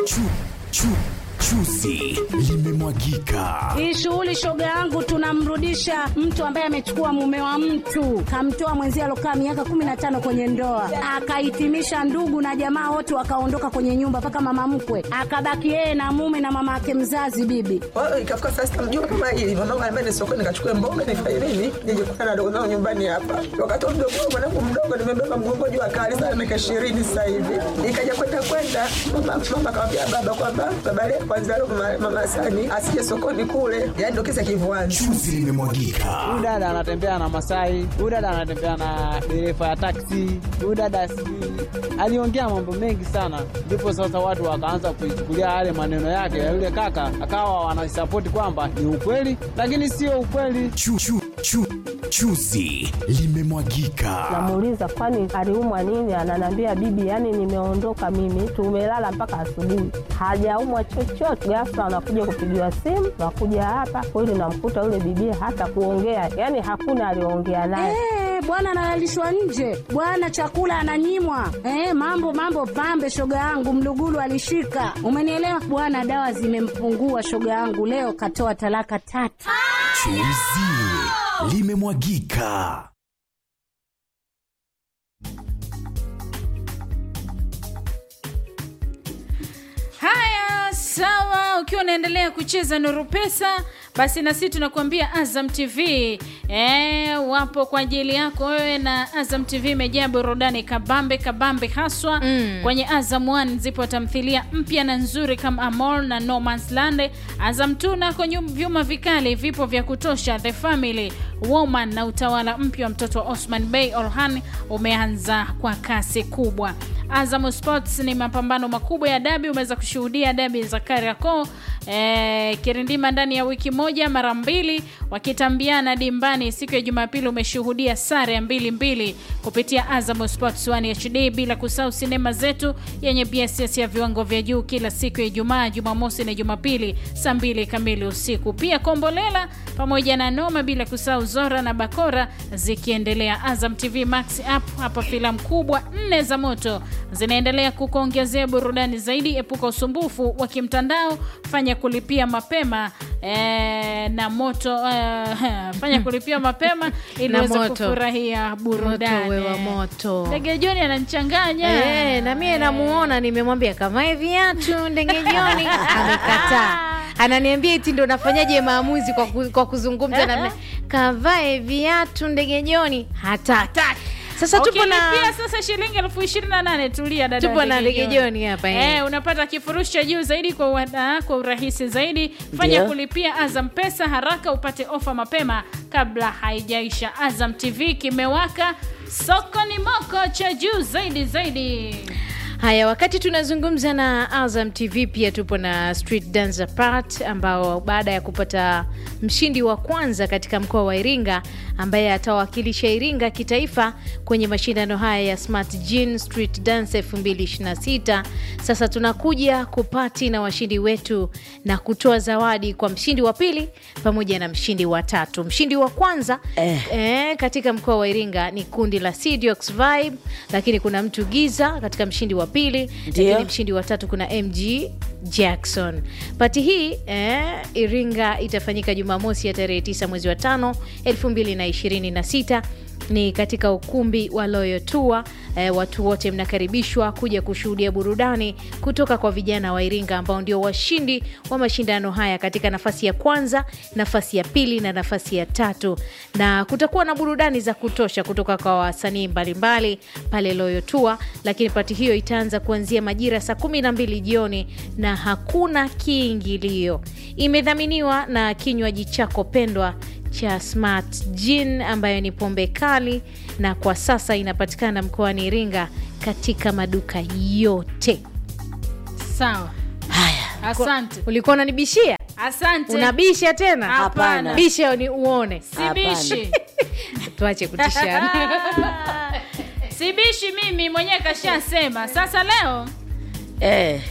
Chu, chu, chuzi limemwagika. Hii shughuli shoga yangu, tunamrudisha mtu ambaye amechukua mume wa mtu, kamtoa mwenzie alokaa miaka kumi na tano kwenye ndoa, akahitimisha ndugu na jamaa wote wakaondoka kwenye nyumba, mpaka mama mkwe akabaki yeye na mume na mama yake mzazi bibi. Kwa hiyo ikafika saa sita mjua kama hili mamangu anambia ni sokoni nikachukue mboga nifanye nini nije kukutana na dogo zangu nyumbani hapa. Wakati wa mdogo wangu mwanangu mdogo nimebeba mgongo juu akali sana miaka ishirini sasa hivi. Ikaja kwenda kwenda mama mama akamwambia baba kwamba baba leo kwanza leo mama, mama Sani asije sokoni kule. Yaani ndio kisa kivuani. Chuzi limemwagika. Huyu dada anatembea na Masai, huyu dada anatembea na dereva ya taksi, huyu dada sijui aliongea mambo mengi sana, ndipo sasa watu wakaanza kuichukulia yale maneno yake ya yule kaka, akawa wanasapoti kwamba ni ukweli, lakini sio ukweli. Chu, chu, chu, chuzi limemwagika. Namuuliza kwani aliumwa nini? Ananiambia bibi, yani nimeondoka mimi, tumelala mpaka asubuhi, hajaumwa chochote. Ghafla anakuja kupigiwa simu, nakuja hapa kweli, namkuta yule bibi hata kuongea, yani hakuna aliongea naye. Eh, bwana analalishwa nje, bwana chakula ananyimwa. Eh, mambo mambo pambe, shoga yangu mlugulu alishika, umenielewa bwana. Dawa zimempungua shoga yangu, leo katoa talaka tatu. Chuzi limemwagika. Haya, sawa. Ukiwa unaendelea kucheza Nuru Pesa, basi na sisi tunakuambia Azam TV e, wapo kwa ajili yako wewe, na Azam TV imejaa burudani kabambe kabambe haswa Mm. kwenye Azam 1 zipo tamthilia mpya na nzuri kama Amor na No Man's Land. Azam 2 nako nyu- vyuma vikali vipo vya kutosha. The Family Woman na utawala mpya wa mtoto wa Osman Bey Orhan umeanza kwa kasi kubwa. Azam Sports ni mapambano makubwa ya dabi. Umeweza kushuhudia dabi za Kariakoo eh, Kirindima ndani ya wiki moja mara mbili wakitambiana dimbani. Siku ya Jumapili umeshuhudia sare ya mbili mbili kupitia Azam Sports 1 HD, bila kusahau sinema zetu yenye BSS ya viwango vya juu kila siku ya Ijumaa, Jumamosi na Jumapili saa mbili kamili usiku. Pia Kombolela pamoja na Noma, bila kusahau Zora na Bakora zikiendelea. Azam TV Max app hapa filamu kubwa nne za moto zinaendelea kukuongezea burudani zaidi. Epuka usumbufu wa kimtandao, fanya kulipia mapema eh, na moto eh, fanya kulipia mapema ili Na uweze moto. kufurahia burudani. Moto wewa moto. Ndege Joni ananichanganya Eh, na mie namuona, nimemwambia kavae viatu ndege jioni, amekataa. Ananiambia eti ndo nafanyaje maamuzi kwa, ku, kwa kuzungumza na kavae viatu ndege jioni, hataki. Sasa tupo na Ukilipia sasa shilingi elfu ishirini na nane tulia dada tupo na Ndege ndege Joni. jioni hapa eh. Eh, unapata kifurushi cha juu zaidi kwa, wana, kwa urahisi zaidi. Fanya Ndio. kulipia Azam Pesa haraka upate ofa mapema kabla haijaisha. Azam TV kimewaka, soko ni moko cha juu zaidi zaidi. Haya, wakati tunazungumza na Azam TV pia tupo na Street Dancer Part ambao baada ya kupata mshindi wa kwanza katika mkoa wa Iringa ambaye atawakilisha Iringa kitaifa kwenye mashindano haya ya Smart Gene Street Dance 2026. Sasa tunakuja kupati na washindi wetu na kutoa zawadi kwa mshindi wa pili pamoja na mshindi wa tatu. Mshindi wa kwanza eh. Eh, katika mkoa wa Iringa ni kundi la Sidiox Vibe, lakini kuna mtu Giza katika mshindi wa pili, lakini mshindi wa tatu kuna MG Jackson. Pati hii eh, Iringa itafanyika Jumamosi ya tarehe 9 mwezi wa tano 2026 ni katika ukumbi wa Loyo Tour. Eh, watu wote mnakaribishwa kuja kushuhudia burudani kutoka kwa vijana wa Iringa ambao ndio washindi wa mashindano haya katika nafasi ya kwanza, nafasi ya pili na nafasi ya tatu, na kutakuwa na burudani za kutosha kutoka kwa wasanii mbalimbali pale Loyo Tour. Lakini pati hiyo itaanza kuanzia majira saa kumi na mbili jioni na hakuna kiingilio. Imedhaminiwa na kinywaji chako pendwa cha Smart Gin ambayo ni pombe kali na kwa sasa inapatikana mkoani Iringa katika maduka yote. Sawa, Haya, asante, ulikuwa unanibishia? asante. Unabisha tena? Hapana. Bisha ni uone. Sibishi, Tuache kutishana. sibishi mimi mwenyewe kashasema. Sasa leo Eh,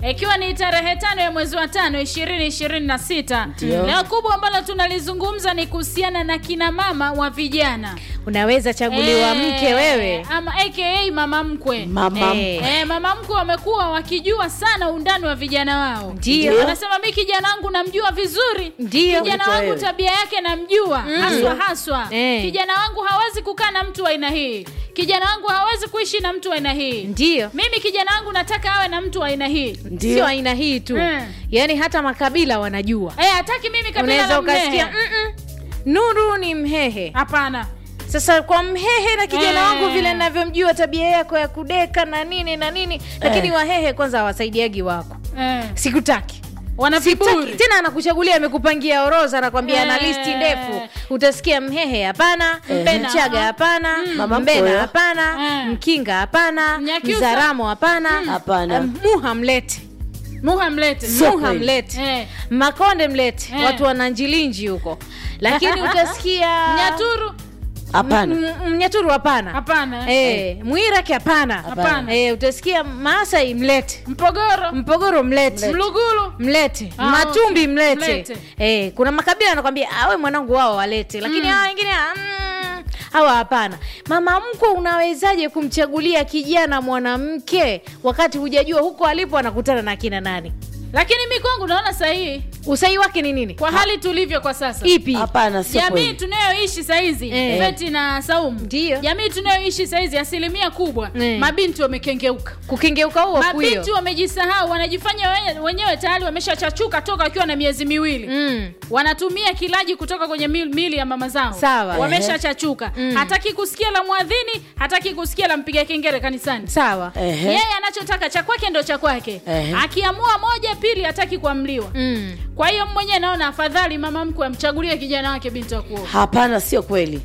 ikiwa ni tarehe tano ya mwezi wa tano ishirini ishirini na sita leo kubwa ambalo tunalizungumza ni kuhusiana na kina mama wa vijana unaweza chaguliwa Eh, mke wewe ama aka mama mkwe Mama Eh. Eh, mama mkwe wamekuwa wakijua sana undani wa vijana wao Ndio. wanasema mi kijana wangu namjua vizuri Ndio. kijana Kuliko wangu wewe. tabia yake namjua haswa haswa Eh. kijana wangu hawezi kukaa na mtu wa aina hii kijana wangu hawezi kuishi na mtu wa aina hii ndio mimi kijana wangu nataka awe na mtu wa aina hii Ndio. sio aina hii tu Eh. yaani hata makabila wanajua Eh, hataki mimi kabila unaweza la ukasikia Mhehe. "Mm-mm, nuru ni mhehe hapana sasa kwa mhehe na kijana Eh. wangu vile navyomjua tabia yako ya kudeka na nini na nini lakini wahehe kwanza hawasaidiagi wako eh. sikutaki wana Sitaki. viburi tena anakuchagulia amekupangia orodha anakwambia ana Eh. listi ndefu utasikia mhehe hapana Mpena, mchaga ah. hapana Mama mbena mkwe. hapana Eh. mkinga hapana Mnyakyusa. mzaramo hapana Hapana. Eh, muha mlete muha mlete Sio muha kweli. mlete Eh. makonde mlete Eh. watu wana njilinji huko lakini utasikia nyaturu hapana M- m- mnyaturu hapana hapana Eh, mwiraki hapana Hapana. Eh, utasikia maasai mlete mpogoro mpogoro mlete mlugulu mlete Ah, matumbi okay. mlete, Mlete. Eh, kuna makabila anakwambia awe mwanangu wao walete lakini hawa wengine ah, mm, hawa hapana mama mkwe unawezaje kumchagulia kijana mwanamke wakati hujajua huko alipo anakutana na akina nani lakini mi kwangu naona sahihi usai wake ni nini kwa hali tulivyo kwa sasa ipi hapana sio jamii kweli tunayoishi sahizi Eh. feti na saumu Ndio. jamii tunayoishi sahizi asilimia kubwa Eh. mabinti wamekengeuka kukengeuka huo mabinti kuyo wamejisahau wanajifanya wenye- wenyewe tayari wameshachachuka toka wakiwa na miezi miwili mm. wanatumia kilaji kutoka kwenye mil- mili ya mama zao Sawa. wameshachachuka hataki kusikia la mwadhini hataki kusikia la mpiga kengele kanisani sawa Ehe. yeye anachotaka cha kwake ndo cha kwake Ehe. akiamua moja pili hataki kuamliwa mm. kwa hiyo mwenyewe naona afadhali mama mkwe amchagulie kijana wake binti wa kuoa hapana sio kweli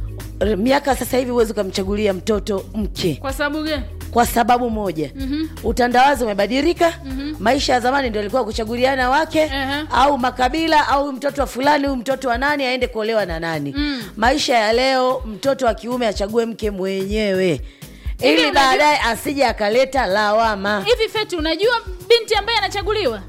R- miaka sasa hivi huwezi ukamchagulia mtoto mke kwa sababu gani kwa sababu moja mm-hmm. utandawazi umebadilika mm-hmm. maisha ya zamani ndio alikuwa kuchaguliana wake Ehe. au makabila au mtoto wa fulani huyu mtoto wa nani aende kuolewa na nani mm. maisha ya leo mtoto wa kiume achague mke mwenyewe ili unajua- baadaye asije akaleta lawama hivi feti unajua binti ambaye anachaguliwa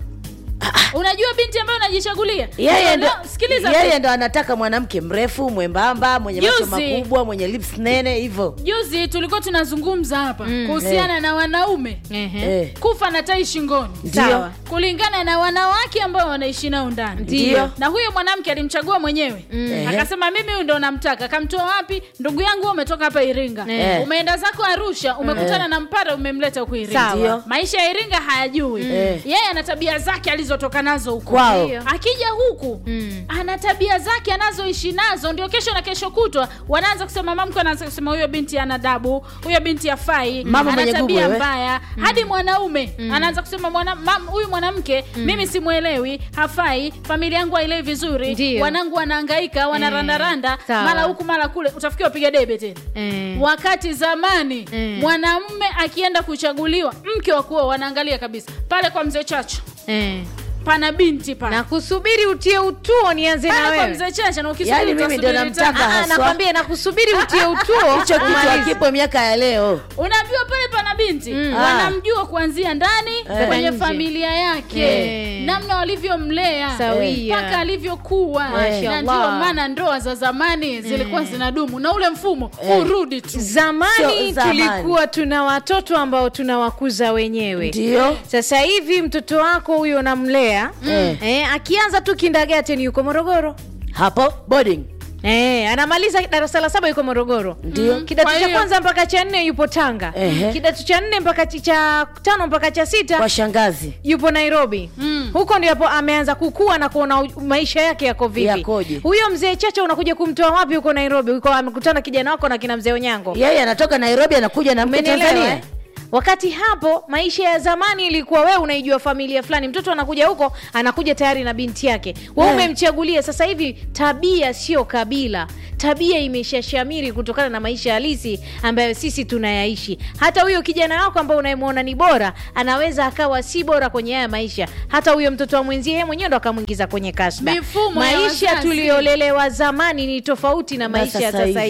unajua binti ambaye unajichagulia yeye ndo, No, sikiliza yeye Feti. ndo anataka mwanamke mrefu mwembamba mwenye macho Juzi. makubwa mwenye lips nene hivyo juzi tulikuwa tunazungumza hapa kuhusiana na wanaume Ehe. eh. kufa na tai shingoni Ndio. Sawa. kulingana na wanawake ambao wanaishi nao ndani Ndio. na huyo mwanamke alimchagua mwenyewe Ehe. akasema mimi huyu ndo namtaka kamtoa wapi ndugu yangu wewe umetoka hapa iringa Eh. umeenda zako arusha umekutana na mpara umemleta huku iringa Sawa. Ndio. maisha ya iringa hayajui Eh. yeye ana tabia zake alizotoka nazo huku Kwao. Ndio. akija huku Mm. ana tabia zake anazoishi nazo ndio kesho na kesho kutwa wanaanza kusema mamke anaanza kusema huyo binti ana dabu huyo binti afai Mama ana mwenye gubu tabia wewe. mbaya hadi mwanaume anaanza kusema mwana, mam, huyu mwanamke mimi simwelewi hafai familia yangu haielewi vizuri Ndio. wanangu wanaangaika wanarandaranda Sawa. mara huku mara kule utafikia wapiga debe tena Eh. wakati zamani Mm. mwanamume akienda kuchaguliwa mke wa kuoa wanaangalia kabisa pale kwa mzee chacho Eh. pana binti pale na kusubiri utie utuo nianze na pale kwa wewe mzee chacha na ukisubiri Yaani mimi ndio utasubiri namtaka tena. Ah, haswa. nakwambia nakusubiri utie utuo hicho kitu umalize. akipo miaka ya leo unaambiwa pale pana binti Mm. wanamjua kuanzia ndani kwenye Nje. familia yake Eh. namna walivyomlea Sawia. mpaka alivyokuwa Mashallah. na ndio maana ndoa za zamani zilikuwa zinadumu na ule mfumo urudi tu zamani Sio zamani. tulikuwa tuna watoto ambao tunawakuza wenyewe ndio sasa hivi mtoto wako huyo unamlea Mm. eh, akianza tu kindagaten yuko morogoro hapo boarding Eh, anamaliza darasa la saba yuko morogoro Ndio. kidato Kwa cha hiyo- kwanza mpaka cha nne yupo tanga Ehe. kidato cha nne mpaka chi- cha tano mpaka cha sita kwa shangazi yupo nairobi Mm. huko ndio hapo ameanza kukua na kuona u- maisha yake yako vipi Yakoje. huyo mzee chacha unakuja kumtoa wapi huko nairobi huko amekutana kijana wako na kina mzee onyango yeye anatoka nairobi anakuja na mke Umenielewa, tanzania eh? wakati hapo maisha ya zamani ilikuwa wewe unaijua familia fulani mtoto anakuja huko anakuja tayari na binti yake we Eh. umemchagulia sasa hivi tabia sio kabila tabia imeshashamiri kutokana na maisha halisi ambayo sisi tunayaishi hata huyo kijana wako ambao unayemwona ni bora anaweza akawa si bora kwenye haya maisha hata huyo mtoto wa mwenzie yeye mwenyewe ndo akamwingiza kwenye kasba Mifumo ya maisha wazazi. tuliolelewa zamani ni tofauti na Na maisha ya sasa sasa hivi. hivi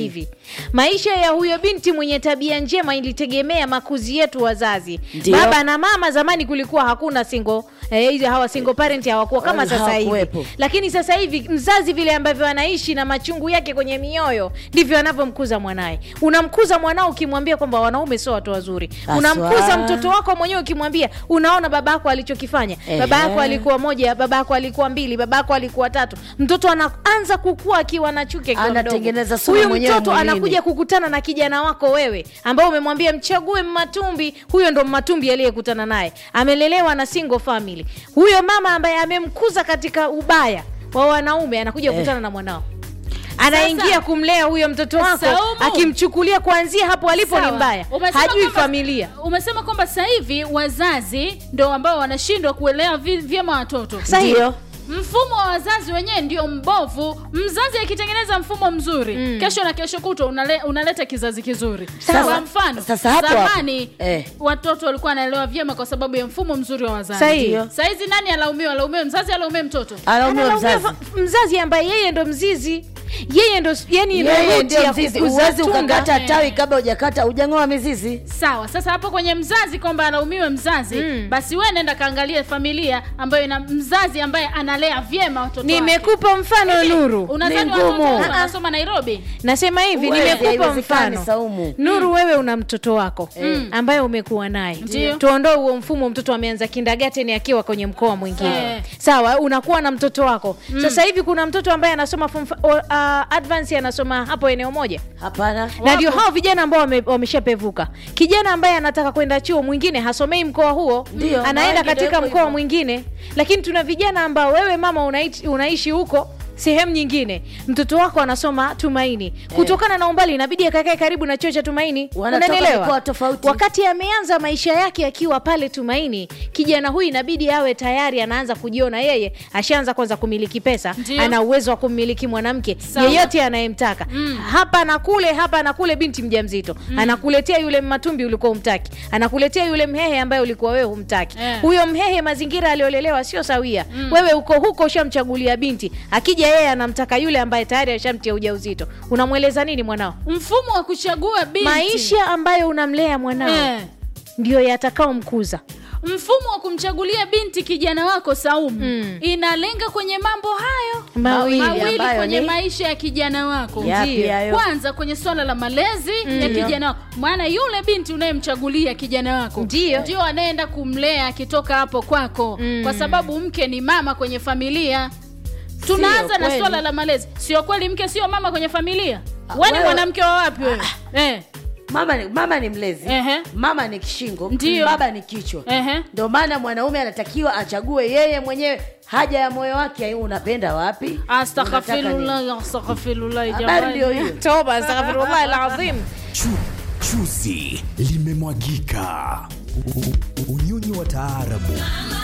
maisha ya huyo binti mwenye tabia njema ilitegemea makuzi yetu wazazi Ndio. baba na mama zamani kulikuwa hakuna single eh, hizi hawa single parent hawakuwa kama Wala sasa hivi hawakuwepo. lakini sasa hivi mzazi vile ambavyo anaishi na machungu yake kwenye mioyo ndivyo anavyomkuza mwanaye unamkuza mwanao ukimwambia kwamba wanaume sio watu wazuri Haswa. unamkuza mtoto wako mwenyewe ukimwambia unaona baba yako alichokifanya Ehe. baba yako alikuwa moja baba yako alikuwa mbili baba yako alikuwa tatu mtoto anaanza kukua akiwa na chuki akiwa mdogo. Anatengeneza sumu huyu mwenyewe mtoto mwilini. anakuja kukutana na kijana wako wewe ambao umemwambia mchague mmatumbi huyo ndo mmatumbi aliyekutana naye amelelewa na single family huyo mama ambaye amemkuza katika ubaya wa wanaume anakuja kukutana na mwanao anaingia Sasa- kumlea huyo mtoto wako Saumu. akimchukulia kuanzia hapo alipo ni Sawa. mbaya Umesema hajui kwamba- familia umesema kwamba sasa hivi wazazi ndo ambao wanashindwa kuelewa vi- vyema watoto sahihi Ndio. mfumo wa wazazi wenyewe ndio mbovu mzazi akitengeneza mfumo mzuri mm. kesho na kesho kutwa unale, unaleta kizazi kizuri Sasa- kwa mfano sasa hapo hapo. zamani Eh. watoto walikuwa wanaelewa vyema kwa sababu ya mfumo mzuri wa wazazi Sahihi. Ndio. saizi nani alaumiwa alaumiwe mzazi alaumiwe mtoto Analaumiwa Analaumiwa mzazi fa- mzazi ambaye yeye ndo mzizi yeye ndo yani yeye root ndio ya mzizi kukuza uwezi tunda. ukakata tawi kabla hujakata hujang'oa mizizi sawa sasa hapo kwenye mzazi kwamba alaumiwe mzazi Mm. basi we nenda kaangalie familia ambayo ina mzazi ambaye analea vyema watoto wake. nimekupa mfano nuru unadhani Ni watoto ngumu. wote wanasoma nairobi nasema hivi Huwezi, nimekupa haiwezekani, mfano Saumu. nuru wewe una mtoto wako ambaye umekuwa naye Ndio. tuondoe huo mfumo mtoto ameanza kindagateni akiwa kwenye mkoa mwingine Eh. sawa unakuwa na mtoto wako sasa hivi kuna mtoto ambaye anasoma form fa- o- uh, advance anasoma hapo eneo moja hapana na ndio hao vijana ambao wame- wameshapevuka kijana ambaye anataka kwenda chuo mwingine hasomei mkoa huo Ndio, na anaenda wengi katika ndio hivyo mkoa hivyo. mwingine lakini tuna vijana ambao wewe mama unaishi, unaishi huko sehemu nyingine mtoto wako anasoma tumaini kutokana na umbali inabidi akakae karibu na chuo cha tumaini Wanatoka Unanielewa? mikoa tofauti. wakati ameanza maisha yake akiwa pale tumaini kijana huyu inabidi awe tayari anaanza kujiona yeye ashaanza kwanza kumiliki pesa Ndio. ana uwezo wa kummiliki mwanamke Sawa. yeyote anayemtaka hapa na kule hapa na kule binti mjamzito anakuletea yule matumbi ulikuwa umtaki anakuletea yule mhehe ambaye ulikuwa wewe humtaki Eh. huyo mhehe mazingira aliolelewa sio sawia wewe uko huko ushamchagulia binti akija yeye anamtaka yule ambaye tayari ashamtia ujauzito unamweleza nini mwanao mfumo wa kuchagua binti maisha ambayo unamlea mwanao eh. ndio yatakaomkuza mfumo wa kumchagulia binti kijana wako saumu Mm. inalenga kwenye mambo hayo Mawili mawili ambayo kwenye ni- maisha ya kijana wako Yapi Ndio. hayo? kwanza kwenye swala la malezi ya kijana wako maana yule binti unayemchagulia kijana wako Ndio. ndio anaenda kumlea akitoka hapo kwako Mm. kwa sababu mke ni mama kwenye familia tunaanza na kweli. swala la malezi sio kweli mke sio mama kwenye familia we ni wewe- mwanamke wa wapi wewe eh. mama ni, mama ni mlezi Ehe. mama ni kishingo Ndio. baba ni kichwa Ehe. ndio maana mwanaume anatakiwa achague yeye mwenyewe haja ya moyo wake ai, unapenda wapi Unataka nini? astaghfirullah astaghfirullah habari jamani ndio hiyo toba astaghfirullah alazim Chu, chuzi limemwagika. U- u- Unyonyi wa taarabu